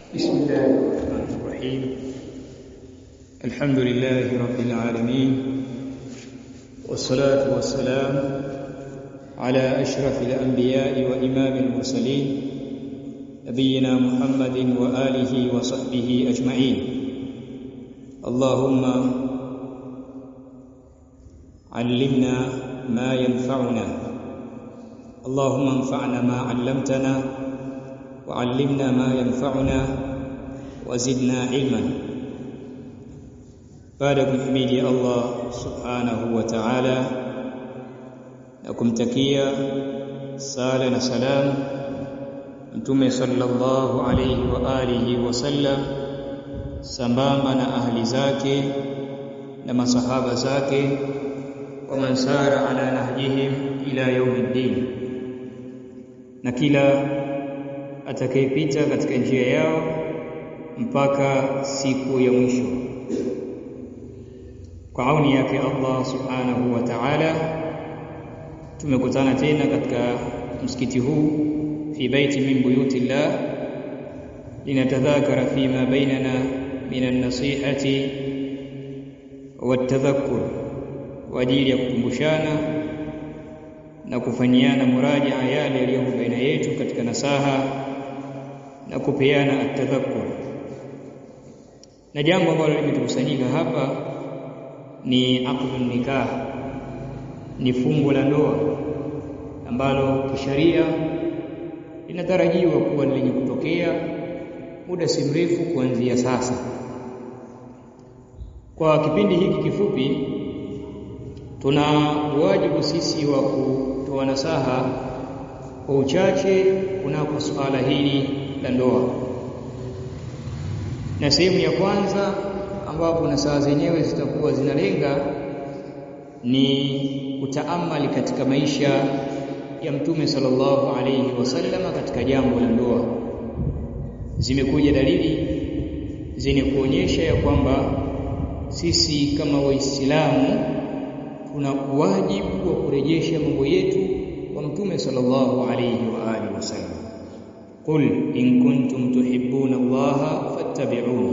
بسم الله الرحمن الرحيم الحمد لله رب العالمين والصلاة والسلام على أشرف الأنبياء وإمام المرسلين نبينا محمد وآله وصحبه أجمعين اللهم علمنا ما ينفعنا اللهم انفعنا ما علمتنا وعلمنا ما ينفعنا وزدنا علما baada ya kumhimidi Allah subhanahu wa ta'ala na kumtakia sala na salam mtume sallallahu alayhi wa alihi wasallam sambamba na ahli zake na masahaba zake wa mansara ala nahjihim ila yaumiddin na kila atakayepita katika njia yao mpaka siku ya mwisho kwa auni yake Allah subhanahu wa ta'ala tumekutana tena katika msikiti huu fi baiti min buyutillah linatadhakara fima bainana min an-nasihati wat-tadhakkur kwa ajili ya kukumbushana na kufanyiana murajaa yale yaliyo baina yetu katika nasaha na kupeana at-tadhakkur na jambo ambalo limetukusanyika hapa ni aqdun nikah ni fungo la ndoa ambalo kisheria linatarajiwa kuwa lenye kutokea muda si mrefu kuanzia sasa kwa kipindi hiki kifupi tuna wajibu sisi wa kutoa nasaha kwa uchache kunako suala hili la ndoa na sehemu ya kwanza ambapo nasaha zenyewe zitakuwa zinalenga ni kutaamali katika maisha ya mtume sallallahu alayhi wasallama katika jambo la ndoa zimekuja dalili zenye kuonyesha ya kwamba sisi kama waislamu tuna wajibu wa kurejesha mambo yetu kwa mtume sallallahu alayhi wa alihi wasallam qul in kuntum tuhibbuna allaha fattabi'uni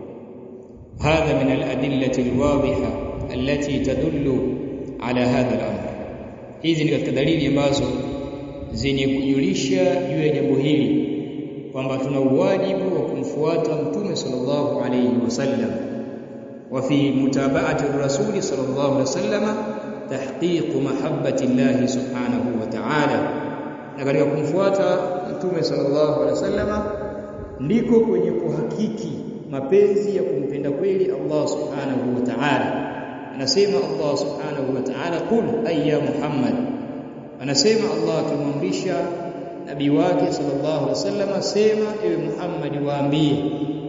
هذا من الأدلة الواضحة التي تدل على هذا الأمر hizi ni katika dalili ambazo zenye kujulisha juu ya jambo hili kwamba tuna uwajibu wa kumfuata mtume sallallahu alayhi wasallam wa fi mutaba'ati ar-rasul sallallahu alayhi wasallam tahqiq mahabbati Allah subhanahu wa ta'ala na katika kumfuata mtume sallallahu alayhi wasallam ndiko kwenye kuhakiki mapenzi ya kumpenda kweli Allah subhanahu wa ta'ala anasema Allah subhanahu wa ta'ala qul ayya Muhammad anasema Allah akimwamrisha nabii wake sallallahu alaihi wasallam sema ewe Muhammad waambie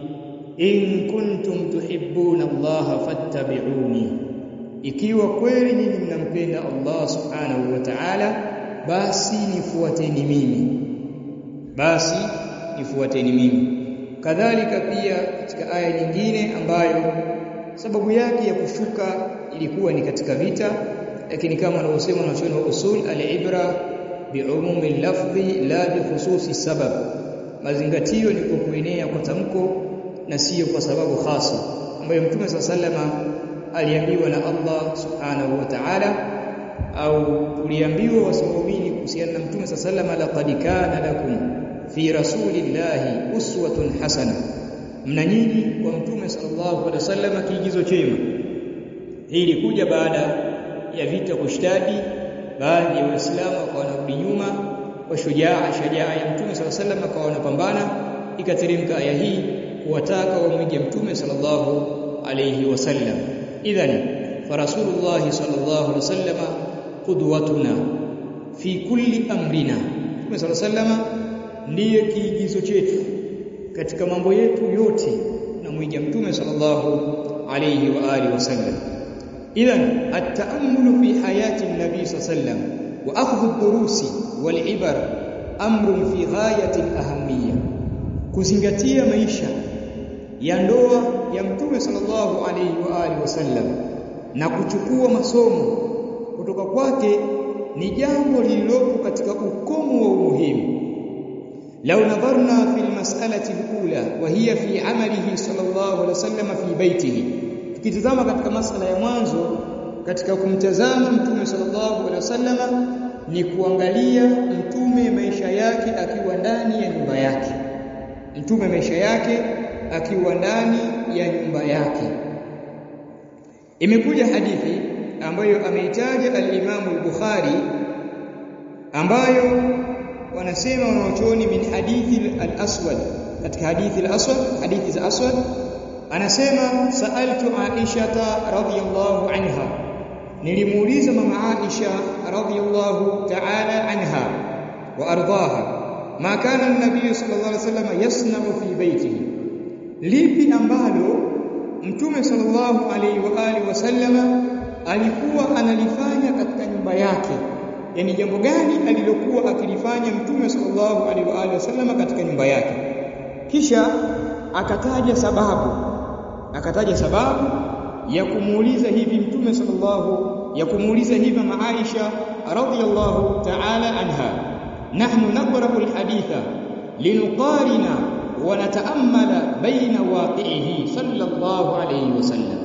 in kuntum tuhibbuna Allah fattabi'uni ikiwa kweli nyinyi mnampenda Allah subhanahu wa ta'ala basi nifuateni mimi basi nifuateni mimi kadhalika pia katika aya nyingine ambayo sababu yake ya kushuka ilikuwa ni katika vita lakini kama anavyosema na wa usul al-ibra bi'umumi lafdhi la bi khususi sabab mazingatio ni kwa kuenea kwa tamko na sio kwa sababu hasa ambayo mtume sallama aliambiwa na Allah subhanahu wa ta'ala au tuliambiwa wasimamini kuhusiana na mtume sallama laqad kana lakum fi rasulillahi uswatun hasana mna nyinyi kwa mtume sallallahu alaihi wasallam kiigizo chema hii ilikuja baada ya vita kushtadi baadhi ya waislamu wakawa wanarudi nyuma kwa shujaa shajaa ya mtume sallallahu alaihi wasallam akawa wanapambana ikateremka aya hii kuwataka wamwige mtume sallallahu alaihi wasallam idhan farasulullah sallallahu alaihi wasallam qudwatuna fi kulli amrina mtume sallallahu alaihi wasallam ndiye kiigizo chetu katika mambo yetu yote tunamwiga mtume sallallahu alayhi wa alihi wasallam idhan at-ta'ammulu fi hayati an-nabi sallam wa akhdhu ad-durusi wal ibar amrun fi ghayati al-ahamiyya kuzingatia maisha ya ndoa ya mtume sallallahu alayhi wa alihi wasallam na kuchukua masomo kutoka kwake ni jambo lililopo katika ukomo wa umuhimu لو نظرنا في المسألة الأولى وهي في عمله صلى الله عليه وسلم في بيته tukitazama katika masala ya mwanzo katika kumtazama mtume sallallahu alaihi wasallam ni kuangalia mtume maisha yake akiwa ndani ya nyumba yake mtume maisha yake akiwa ndani ya nyumba yake imekuja hadithi ambayo ameitaja al-Imam al-Bukhari ambayo wanasema wanaochuoni min hadithi al-Aswad katika hadithi al-Aswad hadithi za Aswad anasema sa'altu Aisha radhiyallahu anha nilimuuliza mama Aisha radhiyallahu ta'ala anha wa ardaha ma kana an-nabiy sallallahu alayhi wasallam yasna'u fi baytihi lipi ambalo mtume sallallahu alayhi wa alihi wasallama alikuwa analifanya katika nyumba yake yani jambo gani alilokuwa akilifanya mtume sallallahu alaihi wa alihi wasallam katika nyumba yake kisha akataja sababu akataja sababu ya kumuuliza hivi mtume sallallahu ya kumuuliza hivi mama Aisha radhiyallahu ta'ala anha nahnu naqra'u alhaditha linuqarina wa nata'ammala baina waqi'ihi sallallahu alayhi wasallam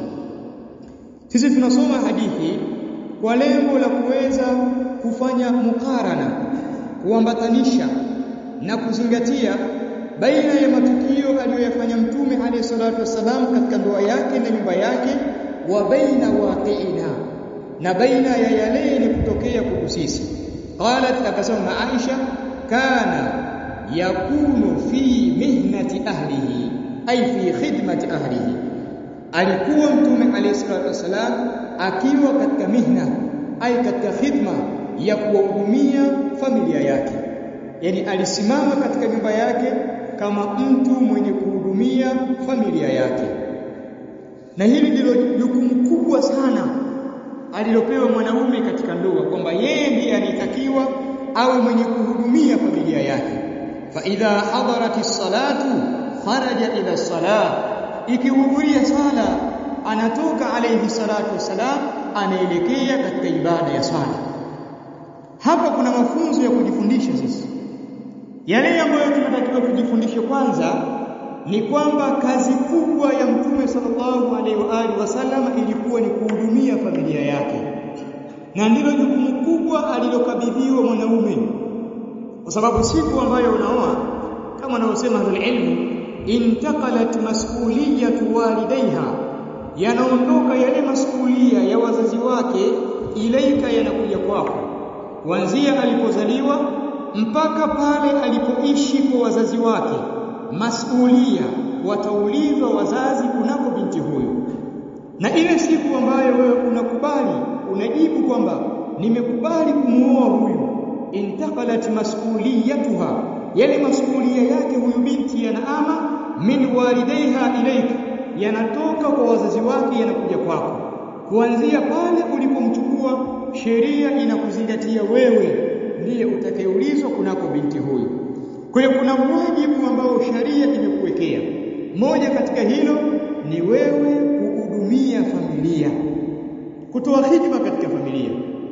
sisi tunasoma hadithi kwa lengo la kuweza kufanya mukarana kuambatanisha na kuzingatia baina ya matukio aliyoyafanya mtume alayhi salatu wassalam katika ndoa yake na nyumba yake wa baina waqi'ina na baina ya yale yenye kutokea kwetu sisi qalat akasema Aisha kana yakunu fi mihnati ahlihi ay fi khidmati ahlihi alikuwa mtume alayhi salatu wassalam akiwa katika mihna ay katika khidma ya kuwahudumia familia yake yani alisimama katika nyumba yake kama mtu mwenye kuhudumia familia yake na hili ndilo jukumu kubwa sana alilopewa mwanaume katika ndoa kwamba yeye ndiye anitakiwa awe mwenye kuhudumia familia yake fa idha hadaratis salatu kharaja ila salah ikihudhuria sala anatoka alayhi salatu wasalam anaelekea katika ibada ya swala hapa kuna mafunzo ya kujifundisha sisi yale ambayo tunatakiwa tujifundishe kwanza ni kwamba kazi kubwa ya mtume sallallahu alaihi wa alihi wasallam ilikuwa ni kuhudumia familia yake na ndilo jukumu kubwa alilokabidhiwa mwanaume kwa sababu siku ambayo unaoa kama wanaosema ilmu intaqalat mas'uliyatu walidaiha yanaondoka yale masuhulia ya wazazi wake ilaika yanakuja kwako kuanzia alipozaliwa mpaka pale alipoishi kwa wazazi wake masuhulia wataulizwa wazazi kunako binti huyu na ile siku ambayo wewe unakubali unajibu kwamba nimekubali kumuoa huyu intaqalat mas'uliyatuha yale masuhulia yake huyu binti yanaama min walidaiha ilaika yanatoka kwa wazazi wake yanakuja kwako kuanzia pale ulipomchukua sheria inakuzingatia wewe ndiye utakayeulizwa kunako binti huyu kwa hiyo kuna wajibu ambao sharia imekuwekea moja katika hilo ni wewe kuhudumia familia kutoa hidima katika familia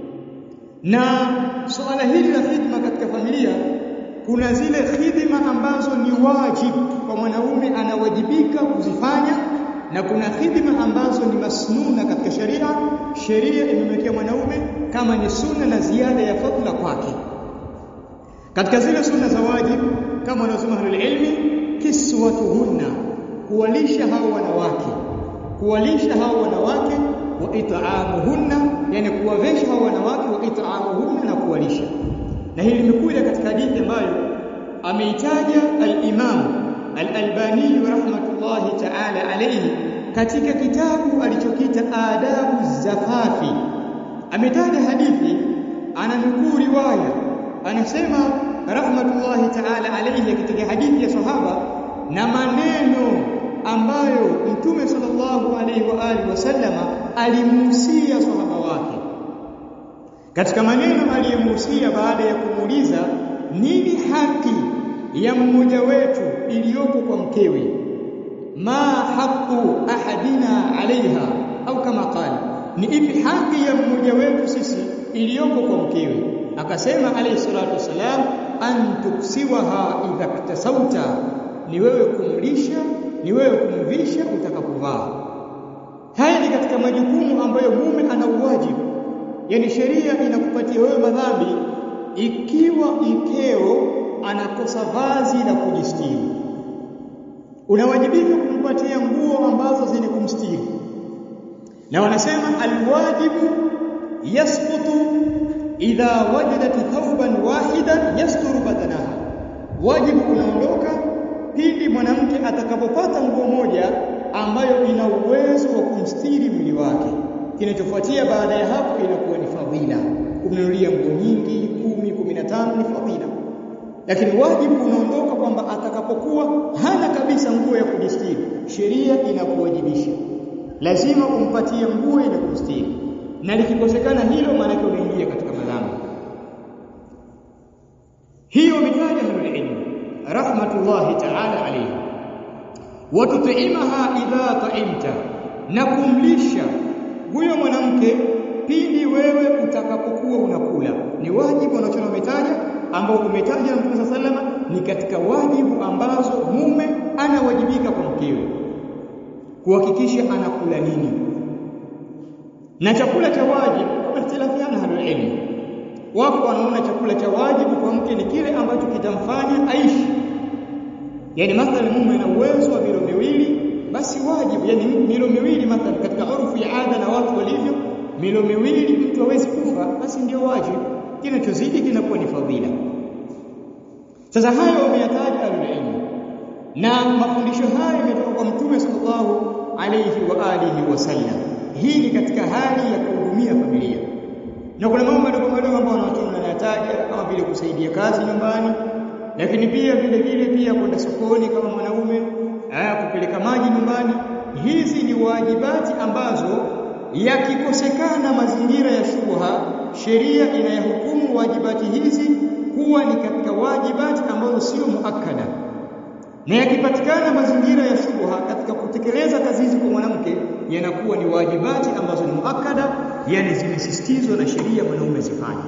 na suala hili la hidima katika familia kuna zile hidima ambazo ni wajibu kwa mwanaume anawajibika kuzifanya na kuna hidima ambazo ni masnuna katika sheria sheria imemwekea mwanaume kama ni sunna na ziada ya fadla kwake katika zile sunna za wajibu kama wanasema ahlul ilmi kiswatuhunna kuwalisha hao wanawake kuwalisha hao wanawake wa it'amuhunna yani kuwavesha hao wanawake wa it'amuhunna na kuwalisha na hili limekuja katika hadithi ambayo ameitaja al-Imam al-Albani rahmatullahi ta'ala alayhi katika kitabu alichokita adabu zafafi ametaja hadithi ananukuu riwaya anasema rahmatullahi ta'ala alayhi katika hadithi ya sahaba na maneno ambayo mtume sallallahu alayhi wa alihi wasallama alimuhusia sahaba wake katika maneno aliyemuhusia baada ya kumuuliza nini haki ya mmoja wetu iliyopo kwa mkewe ma haqu ahadina alaiha au kama qala ni ipi haki ya mmoja wetu sisi iliyopo kwa mkewe akasema alayhi salatu wasalam an tuksiwaha idha ktasauta ni wewe kumlisha ni wewe kumvisha utakapovaa haya ni katika majukumu ambayo mume ana uwajibu yani sheria inakupatia wewe madhambi ikiwa mkeo anakosa vazi la kujistiri unawajibika kumpatia nguo ambazo zenye kumstiri na wanasema alwajibu yasqutu idha wajadat thawban wahidan yasturu badanaha wajibu unaondoka pindi mwanamke atakapopata nguo moja ambayo ina uwezo wa kumstiri mwili wake kinachofuatia baada ya hapo inakuwa ni fadhila kumnunulia nguo nyingi kumi kumi na tano ni fadhila lakini wajibu unaondoka kwamba atakapokuwa hana kabisa nguo ya kujistiri sheria inakuwajibisha lazima umpatie nguo ile kumstiri na likikosekana hilo maana yake unaingia katika madhambi hiyo mitaja ahlul ilm rahmatullahi ta'ala alayhi wa tut'imaha idha ta'imta na kumlisha huyo mwanamke pindi wewe utakapokuwa unakula ni wajibu anachoona umetaja ambao umetaja na Mtume sallama ni katika wajibu ambazo mume anawajibika kwa mkewe kuhakikisha anakula nini na chakula cha wajibu wamehtilafiana halul ilmu wako wanaona chakula cha wajibu kwa mke ni kile ambacho kitamfanya aishi yani mathalan mume ana uwezo wa milo miwili basi wajibu yani milo miwili mathalan katika urfu ya ada na watu walivyo milo miwili mtu hawezi kufa basi ndio wajibu kinachozidi kinakuwa ni fadhila sasa hayo wameyataja alilmu na mafundisho hayo yametoka kwa mtume sallallahu alayhi wa alihi wasallam hii ni katika hali ya kuhudumia familia na kuna mambo madogo madogo ambayo wanawachona wanayataja kama vile kusaidia kazi nyumbani lakini pia vile vile pia kwenda sokoni kama mwanaume aya kupeleka maji nyumbani hizi ni wajibati ambazo yakikosekana mazingira ya shubha sheria inayahukumu wajibati hizi kuwa ni katika wajibati ambazo sio muakkada na yakipatikana mazingira ya shubha katika kutekeleza kazi hizi kwa mwanamke yanakuwa ni wajibati ambazo ni muakkada yani zimesisitizwa na sheria mwanaume zifanye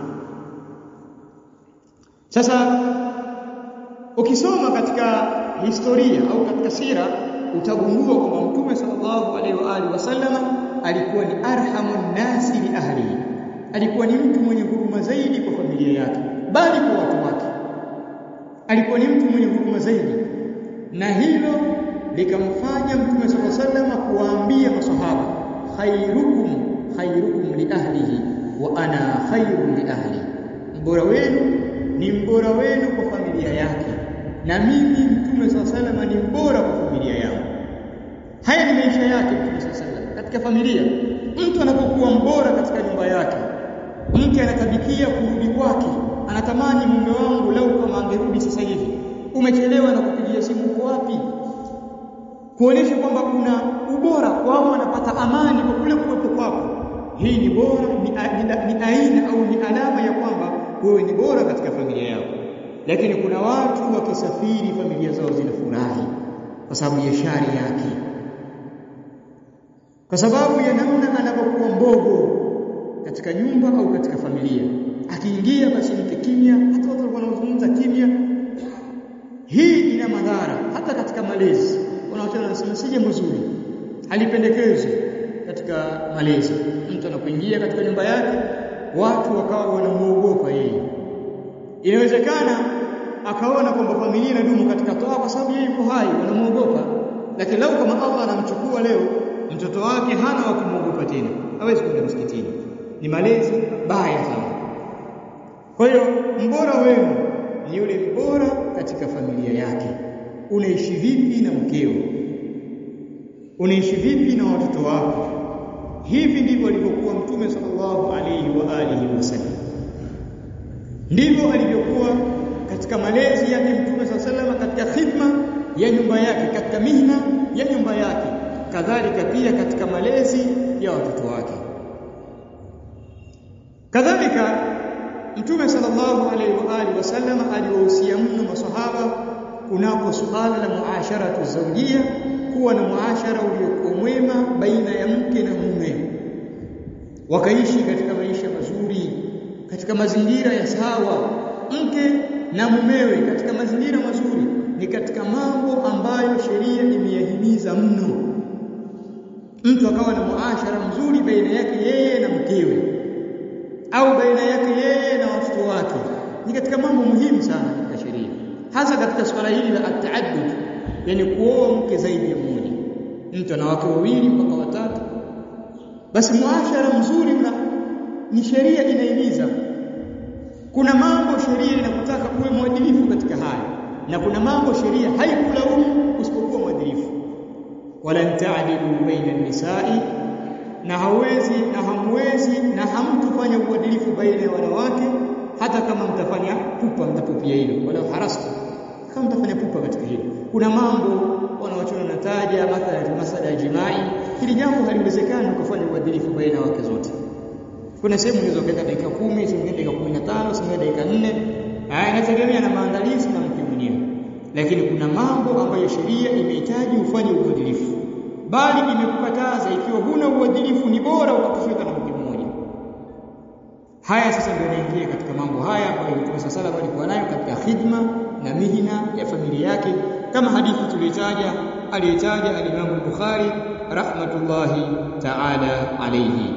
sasa ukisoma katika historia au katika sira utagundua kwamba mtume sallallahu alaihi wa alihi wasallama alikuwa ni arhamun nasi li ahlihi alikuwa ni mtu mwenye huruma zaidi kwa familia yake bali kwa watu wake alikuwa ni mtu mwenye huruma zaidi na hilo likamfanya mtume sallallahu alaihi wasallam kuwaambia maswahaba khairukum khairukum li ahlihi wa ana khairun li ahli mbora wenu ni mbora wenu kwa familia yake na mimi mtume sallallahu alaihi wasallam ni mbora kwa familia yangu haya ni maisha yake mtume sallallahu alaihi wasallam katika familia mtu anapokuwa mbora katika nyumba yake mke anatabikia kurudi kwake anatamani mume wangu lau kama angerudi sasa hivi umechelewa na kupigia simu uko wapi kuonesha kwamba una ubora kwao anapata amani kwa kule kuwepo kwako hii ni bora ni, ni, ni aina au ni alama ya kwamba wewe ni bora katika familia yako lakini kuna watu wakisafiri familia zao zinafurahi kwa sababu ya shari yake kwa sababu ya namna anapokuwa mbogo katika nyumba au katika familia akiingia basi mke kimya hata watu walikuwa wanazungumza kimya hii ina madhara hata katika malezi wanaotana wanasema si jambo zuri halipendekezwi katika malezi mtu anapoingia katika nyumba yake watu wakawa wanamuogopa yeye inawezekana akaona kwamba familia inadumu katika toa kwa sababu yeye yuko hai wanamuogopa lakini lau kama Allah anamchukua leo mtoto wake hana wa kumwogopa tena hawezi kwenda msikitini ni malezi baya sana kwa hiyo mbora wenu ni yule mbora katika familia yake unaishi vipi na mkeo unaishi vipi na watoto wako hivi ndivyo alivyokuwa mtume sallallahu alayhi wa alihi wasallam ndivyo alivyokuwa katika malezi yake mtume sallallahu alayhi wasallam katika khidma ya nyumba yake katika mihna ya nyumba yake kadhalika pia katika malezi ya watoto wake kadhalika mtume sallallahu alaihi wa alihi wasallam aliwahusia mno maswahaba kunako suala la muasharatu zawjia kuwa na muashara uliokuwa mwema baina ya mke na mume wakaishi katika maisha mazuri katika mazingira ya sawa mke na mumewe katika mazingira mazuri ni katika mambo ambayo sheria imeyahimiza mno mtu akawa na muashara mzuri baina yake yeye na mkewe au baina yake yeye na watoto wake ni katika mambo muhimu sana katika sheria hasa katika swala hili la at-taaddud yani kuoa mke zaidi ya mmoja mtu ana wake wawili mpaka watatu basi muashara mzuri una ni sheria inahimiza kuna mambo sheria inakutaka uwe mwadilifu katika haya na kuna mambo sheria haikulaumu usipokuwa mwadilifu wala ta'dilu baina nisai na hawezi na hamwezi na hamtufanya uadilifu baina ya wanawake hata kama mtafanya pupa mtapupia hilo wala harastu kama mtafanya pupa katika hilo kuna mambo wanaochona nataja mathalan masala ya jimai hili jambo haliwezekani kufanya uadilifu baina ya wake zote kuna sehemu unaweza kwenda dakika 10 zingine dakika 15 zingine dakika 4 haya inategemea na maandalizi na mke mwenyewe lakini kuna mambo ambayo sheria imehitaji ufanye uadilifu bali imekukataza ikiwa huna uadilifu ni bora ukatosheka na mke mmoja haya sasa ndio yanaingia katika mambo haya ambayo Mtume sallallahu alikuwa nayo katika khidma na mihina ya familia yake kama hadithi tuliyotaja aliyotaja al-Imam al-Bukhari rahmatullahi ta'ala alayhi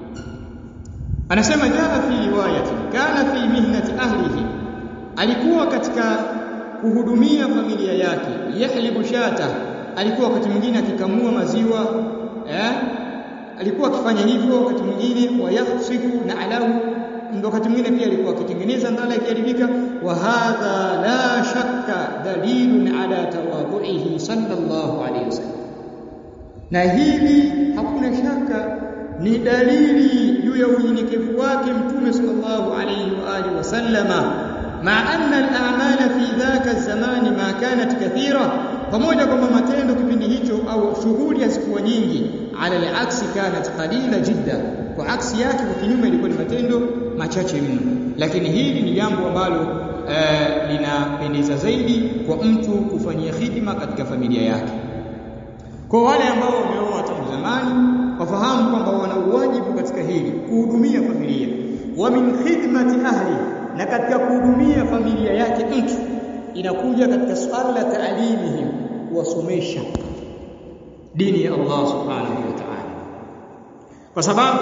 anasema jana fi riwayati kana fi mihnati ahlihi alikuwa katika kuhudumia familia yake yahlibu shata alikuwa wakati mwingine akikamua maziwa eh alikuwa akifanya hivyo wakati mwingine wayakhsifu na alahu wakati mwingine pia alikuwa akitengeneza ndala ikiharibika wa hadha la shakka dalilun ala tawadhu'ihi sallallahu alayhi wasallam na hili hakuna shaka ni dalili juu ya unyenyekevu wake mtume sallallahu alayhi wa alihi wasallama ma anna al-a'mala fi dhaka zamani ma kanat kathira pamoja kwamba matendo kipindi hicho au shughuli hazikuwa nyingi ala al-aksi kanat qalila jidda kwa aksi yake kwa kinyume ilikuwa ni matendo machache mno lakini hili ni jambo ambalo uh, linapendeza zaidi kwa mtu kufanyia hidima katika familia yake kwa wale ambao wameoa tangu zamani wafahamu kwamba wana uwajibu katika hili kuhudumia familia wa min khidmati ahli na katika kuhudumia familia yake mtu inakuja katika swala la taalimihim kuwasomesha dini ya Allah subhanahu wa ta'ala kwa sababu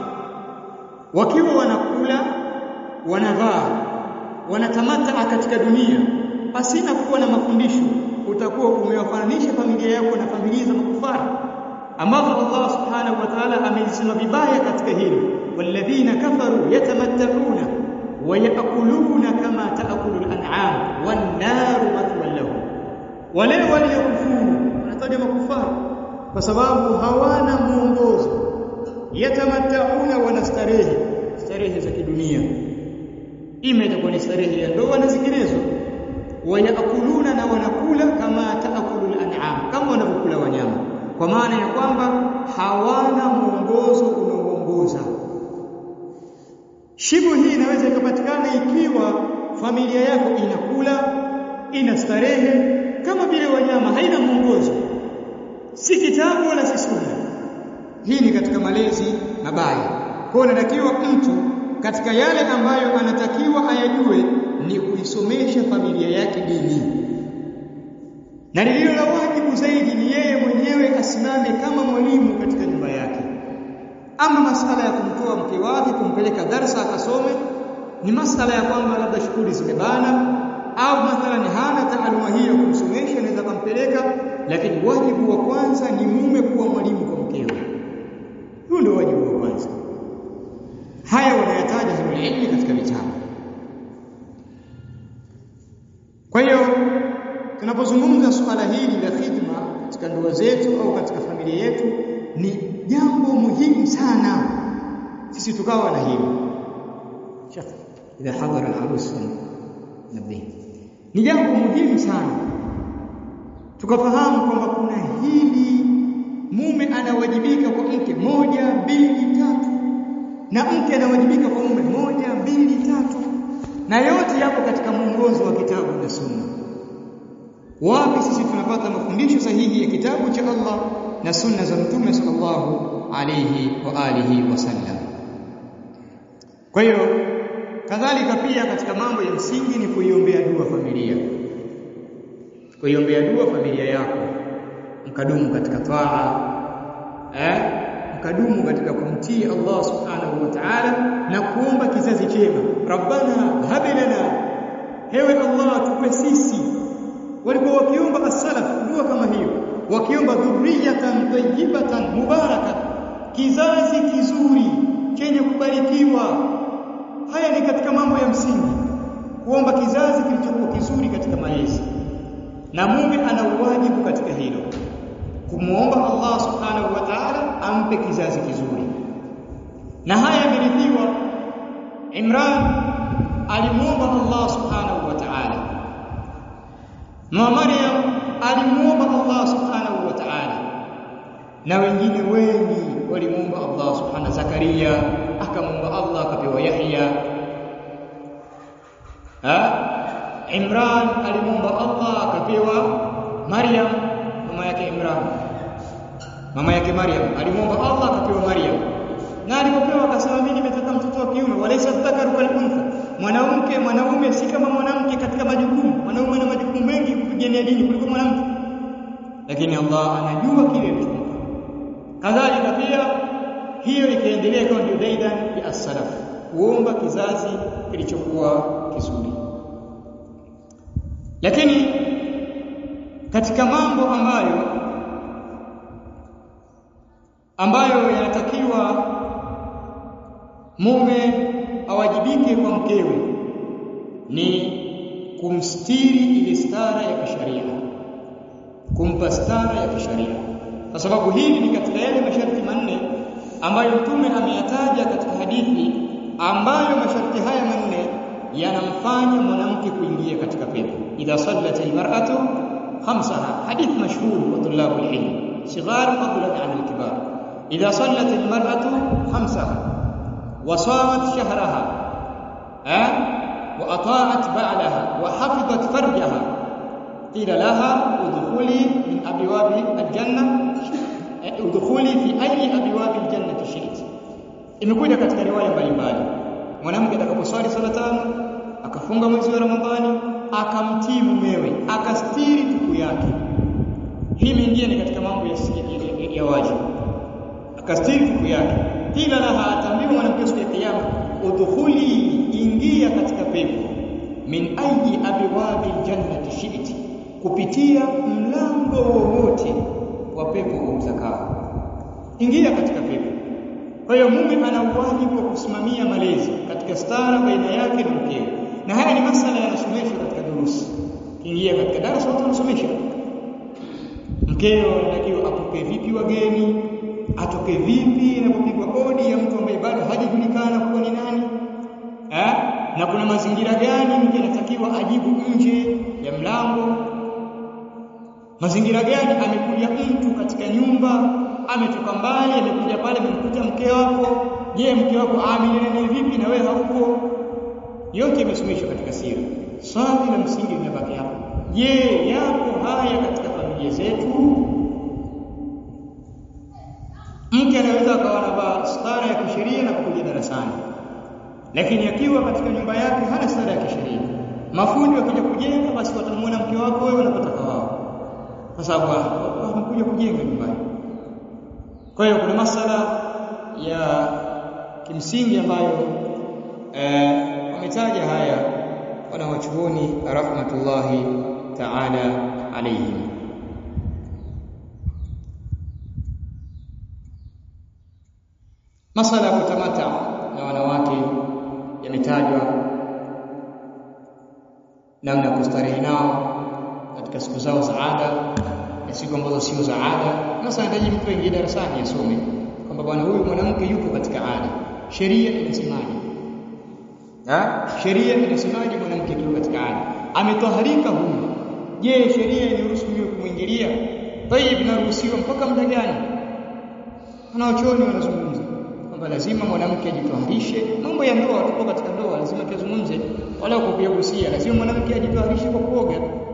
wakiwa wanakula wanavaa wanatamata katika dunia pasina kuwa na mafundisho utakuwa umewafananisha familia yako na familia za makufara ambapo Allah subhanahu wa ta'ala amezisema vibaya katika hilo walladhina kafaru yatamatta'una wa yaakuluna kama taakulu al-an'am wan naru mathwan lahum wale waliokufuru wanataja makufara kwa sababu hawana mwongozo yatamatta'una wanastarehe starehe za kidunia ima itakuwa ni starehe ya ndoa na zinginezo wayakuluna na wanakula kama taakulu al-an'am kama wanavyokula wanyama kwa maana ya kwamba hawana mwongozo unaoongoza shibu hii inaweza ikapatikana ikiwa familia yako inakula ina starehe kama vile wanyama haina mwongozo si kitabu wala si sunna hii ni katika malezi mabaya kwa inatakiwa mtu katika yale ambayo anatakiwa ayajue ni kuisomesha familia yake dini na lililo la wajibu zaidi ni yeye mwenyewe asimame kama mwalimu katika nyumba yake ama masala ya kumtoa mke wake kumpeleka darsa akasome ni masala ya kwamba labda shughuli zimebana au mathalan hana taaluma hii ya kumsomesha anaweza kumpeleka lakini wajibu wa kwanza ni mume kuwa mwalimu kwa mkewe huo ndio wajibu wa kwanza haya wanayataja ilmu katika vitabu kwa hiyo tunapozungumza suala hili la khidma katika ndoa zetu au katika familia yetu ni jambo muhimu sana sisi tukawa na hili shaka idha hadhara al-arus nabii ni jambo muhimu sana tukafahamu kwamba kuna hili mume anawajibika kwa mke moja mbili tatu na mke anawajibika kwa mume moja mbili tatu na yote yapo katika mwongozo wa kitabu na sunna wapi sisi tunapata mafundisho sahihi ya kitabu cha Allah na sunna za mtume sallallahu alayhi wa alihi wasallam kwa hiyo kadhalika pia katika mambo ya msingi ni kuiombea dua familia kuiombea dua familia yako mkadumu katika taa eh mkadumu katika kumtii Allah subhanahu wa ta'ala na kuomba kizazi chema rabbana hab lana hewe Allah tupe sisi walikuwa wakiomba as-salaf dua kama hiyo wakiomba dhurriyatan tayyibatan mubaraka kizazi kizuri chenye kubarikiwa haya ni katika mambo ya msingi kuomba kizazi kilichokuwa kizuri katika malezi na mume ana uwajibu katika hilo kumuomba Allah subhanahu wa ta'ala ampe kizazi kizuri na haya yamerithiwa Imran alimuomba Allah subhanahu wa ta'ala na Maryam alimuomba Allah subhanahu wa ta'ala na wengine wengi walimuomba Allah subhanahu Zakaria akamuomba Allah akapewa Yahya ha Imran alimuomba Allah akapewa Maryam mama yake Imran mama yake Maryam alimuomba Allah akapewa Maryam na alipopewa akasema mimi nimetaka mtoto wa kiume walaysa dhakaru kal untha mwanamke mwanaume si kama mwanamke katika majukumu mwanaume ana majukumu mengi kupigania dini kuliko mwanamke lakini Allah anajua kile mtu kadhalika pia hiyo ikaendelea kama ndio daidan ya as-salaf kuomba kizazi kilichokuwa kizuri lakini katika mambo ambayo ambayo yanatakiwa mume awajibike kwa mkewe ni kumstiri ile stara ya kisharia kumpa stara ya kisharia kwa sababu hili ni katika yale masharti manne ambayo mtume ameyataja katika hadithi ambayo masharti haya manne yanamfanya mwanamke kuingia katika pepo idha sallat almar'atu khamsaha hadith mashhur wa tulab alilm sighar fadlan 'an alkibar idha sallat almar'atu khamsaha wa samat shahraha eh wa ata'at ba'laha wa hafizat farjaha qila laha udkhuli min abwabi aljanna udkhuli fi ayi abwabi aljannati shi'ti imekuja katika riwaya mbalimbali mwanamke atakaposwali sala tano akafunga mwezi wa Ramadhani akamtii mumewe akastiri tuku yake hii mingine ni katika mambo ya, ya, ya wajibu akastiri tuku yake kila laha atambiwa mwanamke siku ya kiyama udkhuli ingia katika pepo min ayi abwabi aljannati shi'ti kupitia mlango wowote wa pepo umtakao ingia katika pepo kwa hiyo mume ana wajibu wa kusimamia malezi katika stara baina yake na mkewe na haya ni masala yanasomeshwa katika durusi kiingia katika darasa watu wanasomesha mkeo anatakiwa apoke vipi wageni atoke vipi inapopigwa kodi ya mtu ambaye bado hajajulikana kuwa ni nani eh? na kuna mazingira gani mke anatakiwa ajibu nje ya mlango mazingira gani amekuja mtu katika nyumba ametoka mbali amekuja pale amemkuta mke wako je mke wako aamiliane vipi na wewe hauko yote imesomeshwa katika sira swali la msingi linabaki hapo je yapo haya katika familia zetu mke anaweza akawa anavaa stara ya kisheria na kuja darasani lakini akiwa katika nyumba yake hana stara ya kisheria mafundi wakija kujenga basi watamuona mke wako wewe unapotaka wao kwa sababu wamekuja kujenga nyumbani kwa hiyo kuna masala ya kimsingi ambayo eh, wametaja haya wanawachuoni rahmatullahi ta'ala alayhim masala ya kutamata na wanawake yametajwa namna ya kustarehe nao katika siku zao za ada na siku ambazo sio za ada sasa anahitaji mtu aingie darasani asome kwamba bwana huyu mwanamke yuko katika ada sheria inasemaje ha sheria inasemaje mwanamke yuko katika ada ametoharika huyu je sheria inaruhusu mimi kumwingilia tayib inaruhusiwa mpaka muda gani wanaochoni wanazungumza kwamba lazima mwanamke ajitoharishe mambo ya ndoa tuko katika ndoa lazima tuzungumze wala kupiagusia lazima mwanamke ajitoharishe kwa kuoga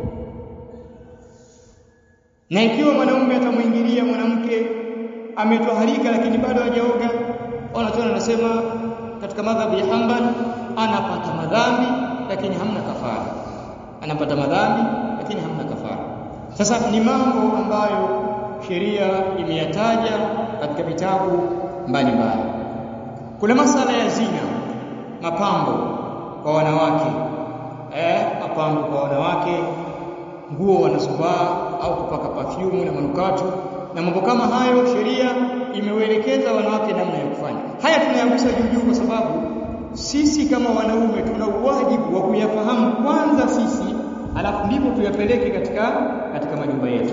na ikiwa mwanaume atamwingilia mwanamke ametoharika lakini bado hajaoga wanatoa anasema katika madhhabi ya Hanbali anapata madhambi lakini hamna kafara anapata madhambi lakini hamna kafara sasa ni mambo ambayo sheria imeyataja katika vitabu mbalimbali kuna masala ya zina mapambo kwa wanawake eh mapambo kwa wanawake nguo wanazovaa au kupaka perfume na manukato na mambo kama hayo sheria imewaelekeza wanawake namna ya kufanya haya tunayagusa juu juu kwa sababu sisi kama wanaume tuna uwajibu wa kuyafahamu kwanza sisi alafu ndipo tuyapeleke katika katika majumba yetu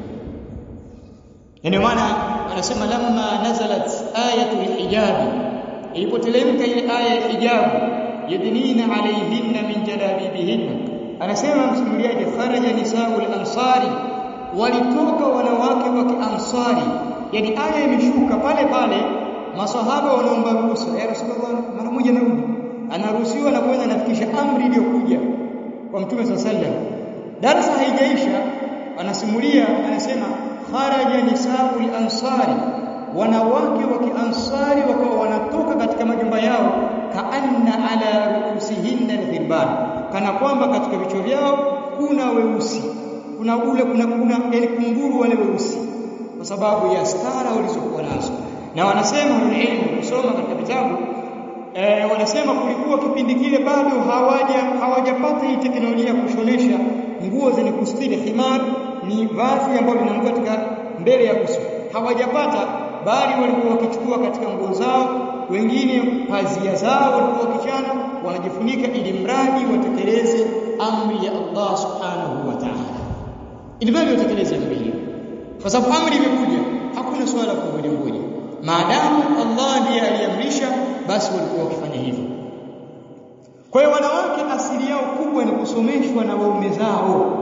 yani maana anasema lamma nazalat ayatul hijabi ilipoteremka ile aya ya hijabu yadnina alayhinna min jalabibihinna anasema msimuliaji kharaja nisaul ansari walitoka wanawake wa kiansari yani aya imeshuka pale pale maswahaba wanaomba ruhusa ya rasulullah mara moja narudi anaruhusiwa na kwenda anafikisha amri iliyokuja kwa mtume sallallahu alaihi wasallam darasa haijaisha anasimulia anasema kharaja nisaul ansari wanawake wa kiansari wakawa wanatoka katika majumba yao kaanna ala ruusihinna alghirban kana kwamba katika vichwa vyao kuna weusi kuna ule kuna kuna yani kunguru wale weusi kwa sababu ya stara walizokuwa nazo na wanasema ilmu kusoma katika vitabu e, wanasema kulikuwa kipindi kile bado hawaja hawajapata hii teknolojia ya kushonesha nguo zenye kustiri himar ni vazi ambalo linaanguka katika mbele ya uso hawajapata bali walikuwa wakichukua katika nguo zao wengine pazia zao walikuwa wakichana wanajifunika ili mradi watekeleze amri ya Allah subhanahu wa ta'ala ili mradi watekeleze amri hiyo kwa sababu amri imekuja hakuna swala la kungoja ngoja maadamu Allah ndiye aliamrisha basi walikuwa wakifanya hivyo kwa hiyo wanawake asili yao kubwa ni kusomeshwa na waume zao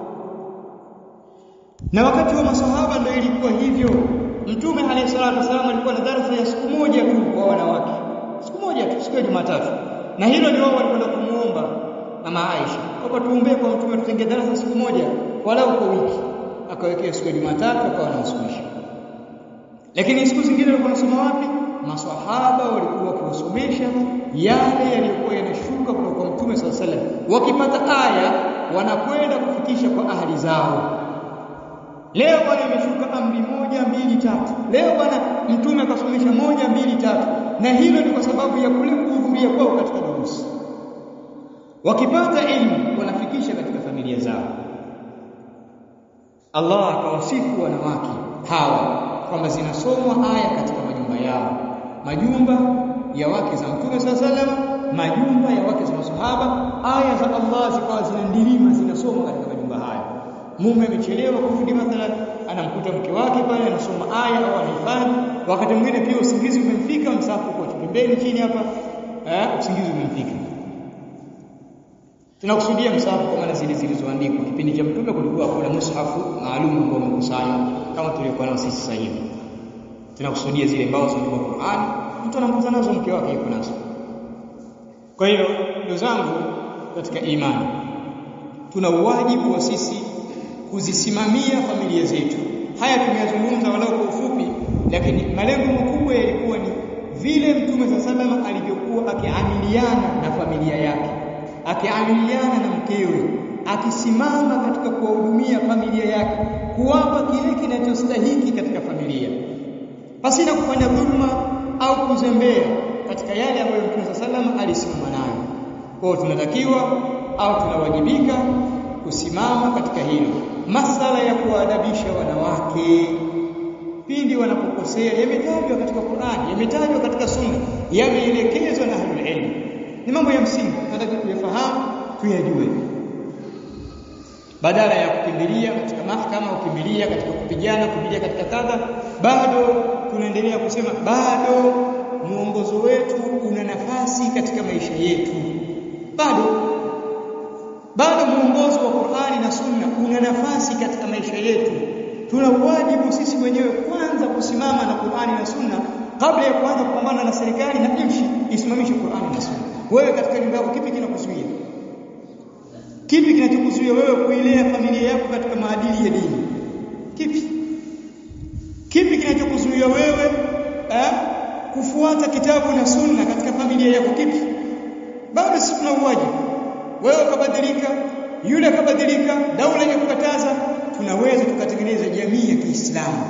na wakati wa masahaba ndio ilikuwa hivyo mtume alayhi salatu wasallam alikuwa na darasa ya siku moja tu kwa wanawake siku moja tu siku ya Jumatatu na hilo ndio wao walikwenda kumuomba mama Aisha kwamba tuombee kwa mtume tutenge darasa siku moja walau kwa wiki akawekea siku ya Jumatatu akawa anawasomesha lakini siku zingine walikuwa wanasoma wapi maswahaba walikuwa wakiwasomesha yale yaliyokuwa yanashuka kutoka kwa mtume sallallahu alaihi wasallam wakipata aya wanakwenda kufikisha kwa ahli zao leo bwana imeshuka amri moja mbili tatu leo bwana mtume akasomesha moja mbili tatu na hilo ni kwa sababu ya kule kuhudhuria kwao katika durusi wakipata elimu wanafikisha katika familia zao Allah akawasifu wanawake hawa kwamba zinasomwa aya katika majumba yao majumba ya wake za mtume sallallahu majumba ya wake za masahaba aya za Allah zikawa zinandilima zinasomwa katika majumba haya mume amechelewa kurudi mathalan anamkuta mke wake pale anasoma aya au anahifadhi wakati mwingine pia usingizi umemfika msafu kwa pembeni chini hapa eh usingizi umemfika tunakusudia msafu kwa maana zile zilizoandikwa kipindi cha mtume kulikuwa kuna mushafu maalum ambao umekusanywa kama tuliokuwa nao sisi sasa hivi tunakusudia zile ambao zinaandikwa Qur'an mtu anamkuta nazo mke wake yuko nazo kwa hiyo ndugu zangu katika imani tuna uwajibu wa sisi kuzisimamia familia zetu haya tumeyazungumza walau kwa ufupi lakini malengo makubwa yalikuwa ni vile mtume sallallahu alivyokuwa akiamiliana na familia yake akiamiliana na mkewe akisimama katika kuwahudumia familia yake kuwapa kile kinachostahiki katika familia pasina kufanya dhulma au kuzembea katika yale ambayo Mtume sallallahu alisimama nayo. Kwa hiyo tunatakiwa au tunawajibika kusimama katika hilo. Masala ya kuadabisha wanawake pindi wanapokosea yametajwa katika Qur'an, yametajwa katika Sunna, yameelekezwa na ahlul ilm. Ni mambo ya msingi tunataka kuyafahamu, tuyajue. Badala ya kukimbilia katika mahakama, kukimbilia katika kupigana, kukimbilia katika kadha, bado tunaendelea kusema bado muongozo wetu una nafasi katika maisha yetu bado bado muongozo wa Qur'ani na Sunna una nafasi katika maisha yetu tuna wajibu sisi wenyewe kwanza kusimama na Qur'ani na Sunna kabla ya kuanza kupambana na serikali na nchi isimamishe Qur'ani na Sunna wewe katika nyumba yako kipi kinakuzuia kipi kinachokuzuia wewe kuilea familia yako katika maadili ya dini kipi kipi kinachokuzuia wewe eh, kufuata kitabu na sunna katika familia yako kipi bado sisi tuna uwajibu wewe ukabadilika yule akabadilika daula imekukataza tunaweza tukatengeneza jamii ya Kiislamu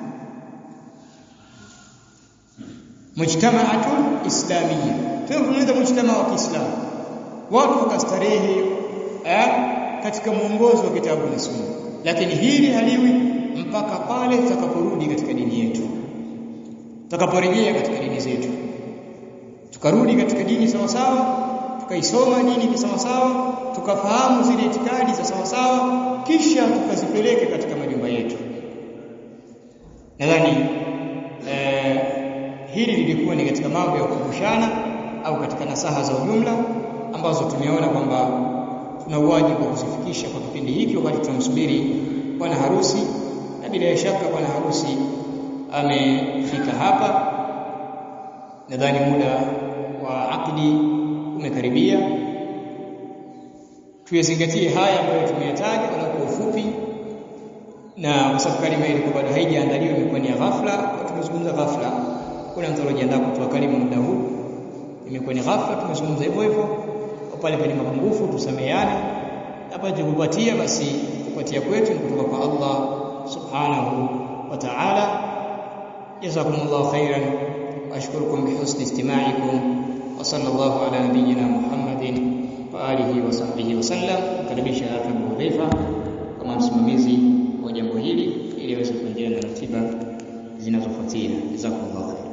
mujtama'atun islamiyya tunatengeneza mujtamaa wa Kiislamu watu wakastarehe eh, katika mwongozo wa kitabu na sunna lakini hili haliwi mpaka pale tutakaporudi katika dini yetu tutakaporejea katika dini zetu tukarudi katika dini sawa sawa tukaisoma dini kisawa sawa tukafahamu zile itikadi za sawa sawa kisha tukazipeleke katika majumba yetu nadhani eh, hili lilikuwa ni katika mambo ya kukumbushana au katika nasaha za ujumla ambazo tumeona kwamba tuna wajibu wa kuzifikisha kwa kipindi hiki wakati tunamsubiri bwana harusi na bila shaka bwana harusi amefika hapa nadhani muda wa akdi umekaribia tuyazingatie haya ambayo tumeyataja wala kwa ufupi na kwa sababu kalima ile bado haijaandaliwa imekuwa ni ghafla kwa tumezungumza ghafla kuna mtu alijiandaa kutoa kalima muda huu imekuwa ni ghafla tumezungumza hivyo hivyo pale penye mapungufu tusameheane hapa tukupatia basi kupatia kwetu ni kutoka kwa Allah subhanahu wa ta'ala jazakumullahu khairan wa ashkurukum bihusni istima'ikum wa sallallahu ala nabiyyina Muhammadin wa alihi wa sahbihi wa sallam karibisha hapa Abu Hudhaifa kama msimamizi wa jambo hili ili aweze kuendelea na ratiba zinazofuatia jazakumullahu